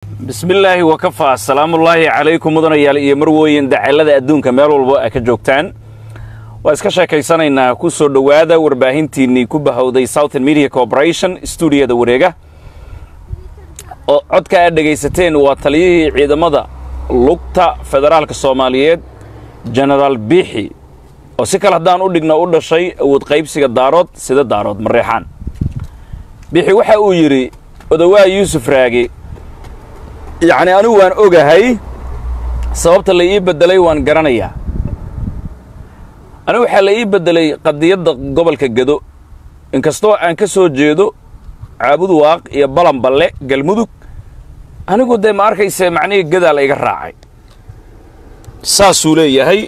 bismillaahi wakafaa asalaamullaahi calaykum mudanayaal iyo marwooyin dacalada adduunka meel walba a ka joogtaan waa iska sheekaysanaynaa ku soo dhowaada warbaahintiinnii ku bahowday southern media corporation stuudiyada wareega oo codka aad dhegaysateen waa taliyihii ciidamada lugta federaalka soomaaliyeed jenaraal biixi oo si kale haddaan u dhigno u dhashay awood qaybsiga daarood sida daarood mareexaan biixi waxa uu yidhi odawaa yuusuf raage yacni anigu waan ogahay sababta la ii beddelay waan garanayaa anigu waxaa la ii beddelay qadiyadda gobolka gedo inkastoo aan ka soo jeedo caabud waaq iyo balanballe galmudug anigu dee ma arkayse macnihii gadaa la iga raacay saasuu leeyahay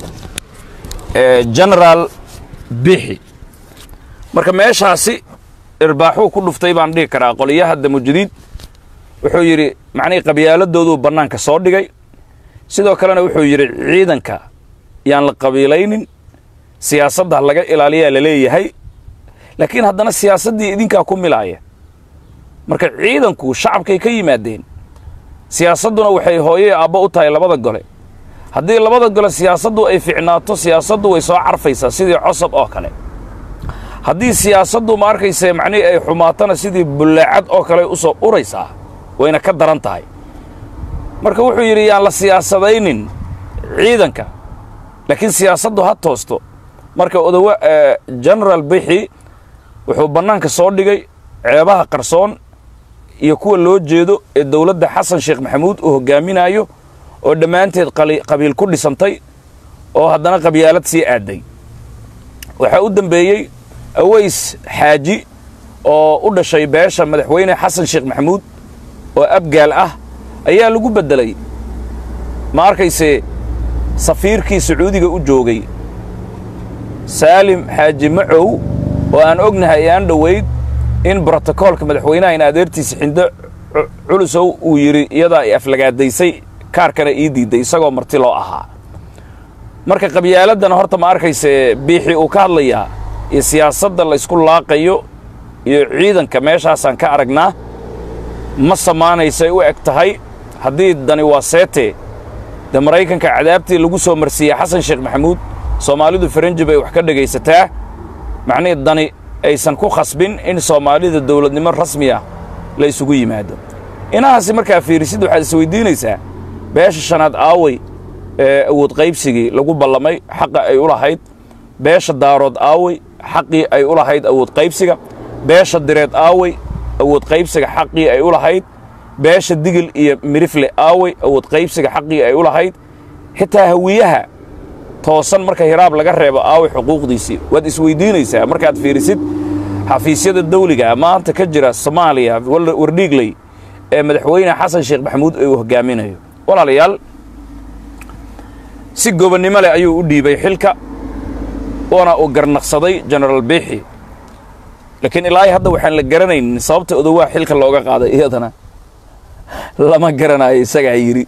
genaraal bixi marka meeshaasi irbaaxuu ku dhuftay baan dhihi karaa qoliyaha damujadiid wuxuu yidhi macnihii qabyaaladdooduu bannaanka soo dhigay sidoo kalena wuxuu yidhi ciidanka yaan la qabiilaynin siyaasadda laga ilaaliyaa la leeyahay laakiin haddana siyaasaddii idinkaa ku milaaya marka ciidanku shacabkay ka yimaadeen siyaasadduna waxay hooye aabbo u tahay labada gole haddii labada gole siyaasaddu ay ficnaato siyaasaddu way soo carfaysaa sidii cosab oo kale haddii siyaasaddu ma arkayse macnihii ay xumaatona sidii bullaacad oo kale u soo uraysaa wayna ka daran tahay marka wuxuu yidhi yaan la siyaasadaynin ciidanka laakiin siyaasaddu ha toosto marka odawa genaraal bixi wuxuu bannaanka soo dhigay ceebaha qarsoon iyo kuwa loo jeedo ee dowladda xasan sheekh maxamuud uu hoggaaminaayo oo dhammaanteed qabiil ku dhisantay oo haddana qabyaalad sii aadday waxaa u dembeeyey aways xaaji oo u dhashay beesha madaxweyne xasan sheekh maxamuud oo abgaal ah ayaa lagu beddelay ma arkayse safiirkii sacuudiga u joogay saalim xaaji macow oo aan ognahay aan dhowayd in brotokoolka madaxweynaha in adeertiisa xindo culusow uu yidhi iyadaa ay aflagaadaysay kaarkana ii diidday isagoo marti loo ahaa marka qabyaaladdan horta ma arkayse biixi uu ka hadlayaa iyo siyaasadda laysku laaqayo iyo ciidanka meeshaasaan ka aragnaa ma samaanaysay u eg tahay haddii dani waa seete de maraykanka cadaabtii lagu soo marsiiyey xasan sheekh maxamuud soomaalidu faranji bay wax ka dhegaysataa macnihii dani aysan ku khasbin in soomaalida dawladnimo rasmi ah la isugu yimaado inahaasi markaa fiirisid waxaad isweydiinaysaa beesha shanaad aaway ee awood qaybsigii lagu ballamay xaqa ay u lahayd beesha daarood aaway xaqii ay u lahayd awood qaybsiga beesha direed aaway awood qaybsiga xaqii ay u lahayd beesha digil iyo mirifle aaway awood qaybsiga xaqii ay u lahayd xitaa hawiyaha toosan marka hiraab laga reebo aaway xuquuqdiisii waad isweydiinaysaa markaad fiirisid xafiisyada dawliga maanta ka jira soomaaliya wardhiigley ee madaxweyne xasan sheekh maxamuud uu hoggaaminayo walaalayaal si gobonnimo leh ayuu u dhiibay xilka oona uu garnaqsaday genaraal biixi laakiin ilaahay hadda waxaan la garanaynin sababta odowaa xilka looga qaaday iyadana lama garanayo isagaa yidhi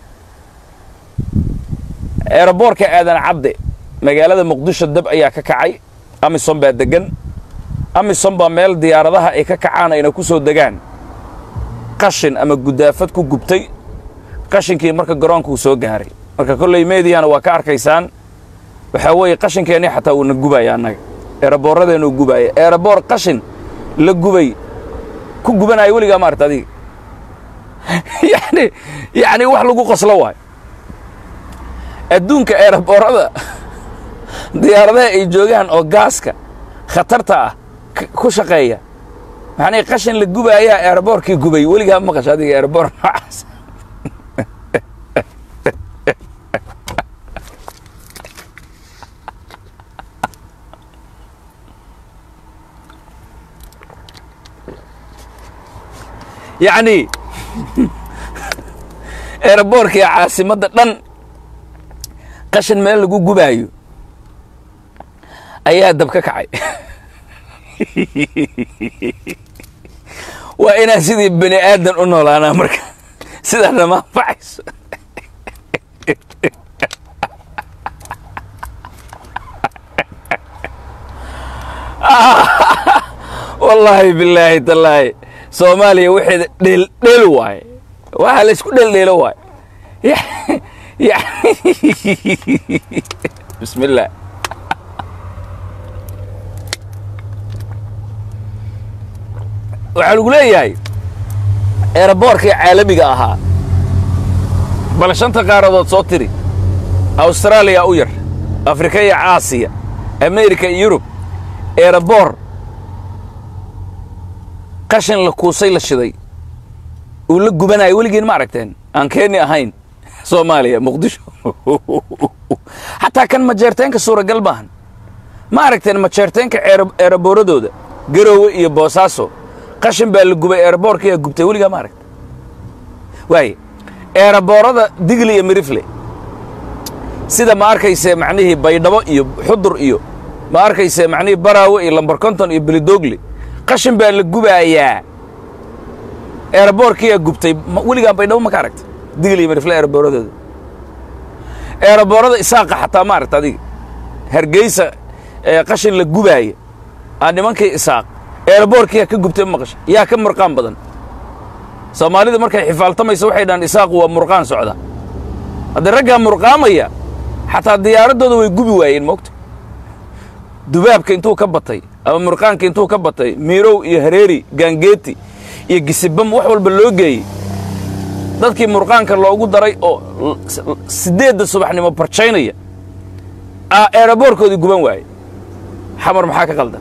eeraboorka aadan cadde magaalada muqdisho dab ayaa ka kacay amisom baa deggan amisom baa meel diyaaradaha ay ka kacaan ayna ku soo degaan qashin ama gudaafad ku gubtay qashinkii marka garoonkuu soo gaaray marka kolley meediyana waa ka arkaysaan waxaa weeye qashinkeennii xataa uuna gubaya annaga eeraboorradeenuu gubaaya eeraboor qashin la gubay ku gubanaayo weligaa maarta adiga yani yacni wax lagu qoslo waayo adduunka eeraboorrada diyaaradaha ay joogaan oo gaaska khatarta ah ku shaqeeya maxanii qashin la gubaayaa eeraboorkii gubay weligaa ma maqasho adiga eeraboor noocaas yacni eeraboorkii caasimadda dhan qashin meel lagu gubaayo ayaa dab ka kacay waa inaan sidii bani aadan u noolaanaa marka sidaana ma anfacayso wallaahi bilaahi tallaahi soomaaliya waxeeda dheel dheel waaye waa la isku dheeldheelo waay bismi illah waxaa lagu leeyahay eeraboorkii caalamiga ahaa bal shanta qaaradood soo tiri awstaraaliya u yar afrika iyo caasiya amerika iyo yurub eeraboor qashin la kuusay la shiday uu la gubanayo weligiin ma aragteen aan keeni ahayn soomaaliya muqdisho xataa kan majeerteenka suuragal maahan ma aragteen majeerteenka eeraboorradooda garoowe iyo boosaaso qashin baa la gubay eeraboorkiyaa gubtay weligaa ma aragta waaye eeraboorada digli iyo mirifle sida ma arkayse macnihii baydhabo iyo xudur iyo ma arkayse macnihii baraawe iyo lambar konton iyo belidogli qashin baa la gubaayaa eeraboorkiyaa gubtay weligaan baydhabo ma ka aragta digli iyo mirifle eeraboorradooda eeraboorada isaaqa xataa ma aragta adiga hargeysa qashin la gubaaya aa nimankii isaaq eeraboorkiyaa ka gubtay maqasha yaa ka murqaan badan soomaalida markay xifaaltamaysa waxay dhahaan isaaqu waa murqaan socda haddii raggaa murqaamaya xataa diyaaraddooda way gubi waayeen moogta dubaabka intuu ka batay ama murqaanka intuu ka batay miirow iyo hareeri gaangeeti iyo gisibam wax walba loo geeyey dadkii murqaanka loogu daray oo siddeedda subaxnimo barjaynaya aa eeraboorkoodii guban waaye xamar maxaa ka qaldan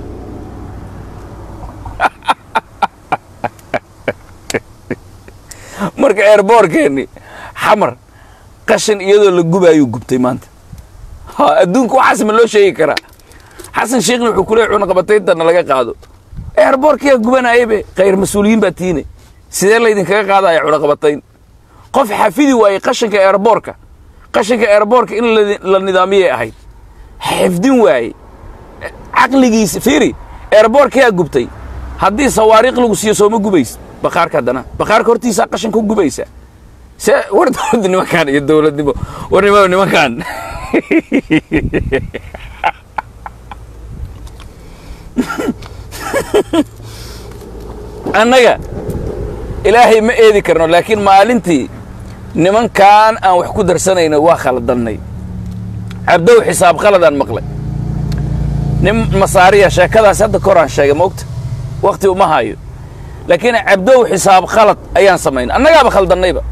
marka eerboorkeenni xamar qashin iyadoo la gubaayuu gubtay maanta ha adduunka waxaas ma loo sheegi karaa xasan sheekhna wuxuu ku leey cunaqabatayntanna laga qaado eerboorkiyaa gubanaayebe khayr mas-uuliyiin baa tiine sidee laydinkaga qaadaya cunaqabatayn qof xafidi waayey qashinka eerboorka qashinka eerboorka in la nidaamiyay ahayd xifdin waaye caqligiisa fiiri eerboorkiyaa gubtay haddii sawaariikh lagu siiyo sooma gubays bakaarka haddana bakaarka hortiisaa qashin ku gubaysa se war dowladda nimankaan iyo dowladnimo war nima nimankaan annaga ilaahay ma eedi karno laakiin maalintii nimankaan aan wax ku darsanayno waa khaladannay cabdow xisaab qaladaan maqlay nin masaariya sheekadaas hadda koraan sheegay moogta wakhti uma hayo laakiin cabdow xisaab khalad ayaan samaynay annagaaba khaldannayba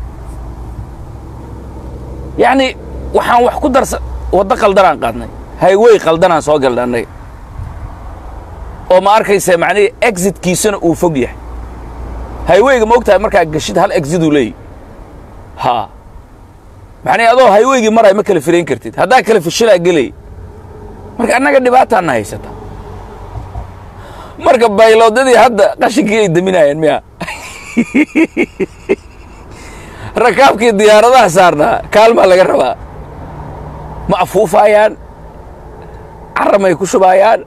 yacni waxaan wax ku darsan waddo qaldanaan qaadnay haywey qaldanaan soo galnay annaga oo ma arkaysa macnihii exitkiisuna uu fog yahay hayweyga ma og tahay markaa gashid hal exiduu leeyahy haa macnihi adoo hayweygii maray ma kala firayn kartid haddaa kala fishilaa gelay marka annaga dhibaataanna haysata marka bayloodadii hadda qashinkii ay daminayeen miya rakaabkii diyaaradaha saarnaa kaalmaa laga rabaa ma afuufaayaan carramay ku shubaayaan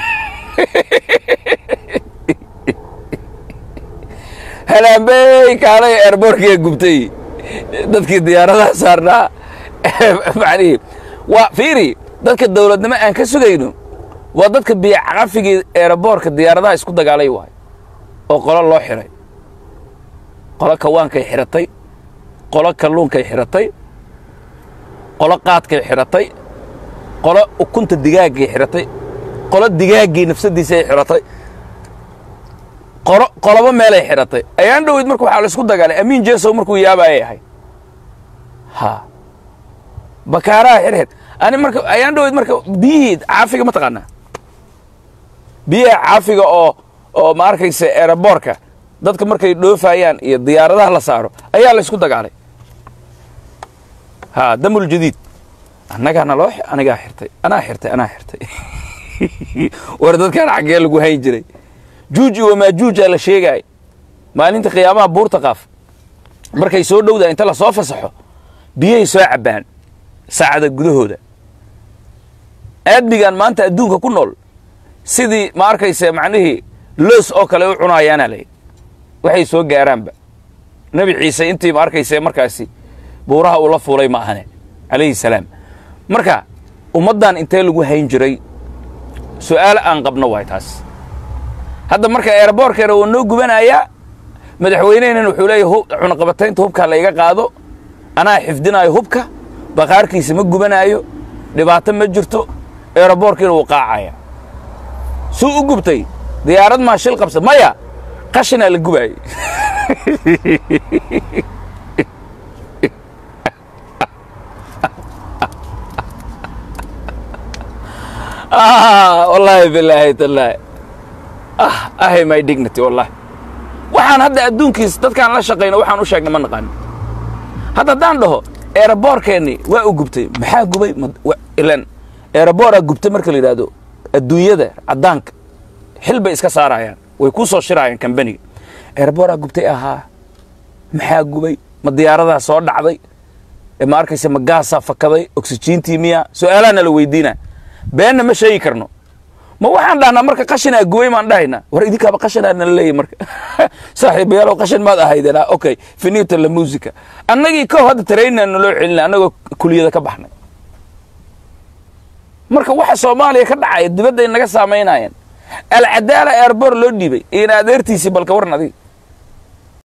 halaambey kaalay eerboorkiga gubtay dadkii diyaaradaha saarnaa macnihii waa fiiri dadka dawladnimo aan ka sugayno waa dadka biyocaqafigii eeraboorka diyaaradaha isku dagaalay waay oo qolo loo xiray qolo kawaankay xidhatay qolo kalluunkay xidhatay qolo qaadkay xidhatay qolo ukunta digaaggay xidhatay qolo digaaggii nafsaddiisay xidhatay qolo qolobo meelay xidhatay ayaan dhoweyd marka waxaa la isku dagaalay amiin jesow markuu yaabaayay ahay ha bakaaraha xirxid ani marka ayaan dhoweyd marka biyihii caafiga ma taqaanaa biyaha caafiga oo oo ma arkaysa eeraboorka dadka markay dhoofayaan iyo diyaaradaha la saaro ayaa la isku dagaalay ha damul jadiid annagaana loo anigaa xirtay anaa xirtay anaa xirtay war dadkaan xaggee lagu hayn jiray juuji wamaajuujaa la sheegaay maalinta qiyaamaha buurta qaaf markay soo dhowdaa inta la soo fasaxo biyahay soo cabbaan saacada gudahooda aadmigaan maanta adduunka ku nool sidii ma arkaysa macnihii loos oo kale u cunaayaana lay waxay soo gaaraanba nebi ciise intii ma arkaysa markaasi buuraha uu la fuulay ma ahane calayhi salaam marka ummaddan intee lagu hayn jiray su'aal aan qabno waay taas hadda marka eeraboorkeena wuu noo gubanayaa madaxweynehnan wuxuu leeyahy cunaqabataynta hubkaa la iga qaado anaa xifdinaayo hubka baqaarkiisa ma gubanaayo dhibaato ma jirto eeraboorkiina wuu qaacaya suu u gubtay diyaarad maa shil qabsa maya qashinaa la gubaayey wallaahi bilaahi tallaahi ah ahay my dignity wallahi waxaan hadda adduunkiis dadkaan la shaqayno waxaan u sheegnay ma naqaanin hadda haddaan dhaho eeraboorkeennii waa u gubtay maxaa gubay ilan eeraboora gubtay marka la yidhaahdo adduunyada caddaanka xil bay iska saarayaan way kuu soo shiraayaan kambaniga eeraboora gubtay ahaa maxaa gubay ma diyaaradaa soo dhacday ma arkaysa ma gaasaa fakaday oksijiintii miya su-aalaha nala weydiina beenna ma sheegi karno ma waxaan dhahnaa marka qashinaa gubay maan dhahaynaa war idinkaaba qashinaa nala leeyahy marka saaxiibayaalow qashin maad ahaydeen okay finito la musica annagii kow hadda taraynaa naloo celina annagoo kuliyada ka baxnay marka waxa soomaaliya ka dhacaya dibadday naga saamaynayeen alcadaala eerboor loo dhiibay ina adeertiisii balka waran adiga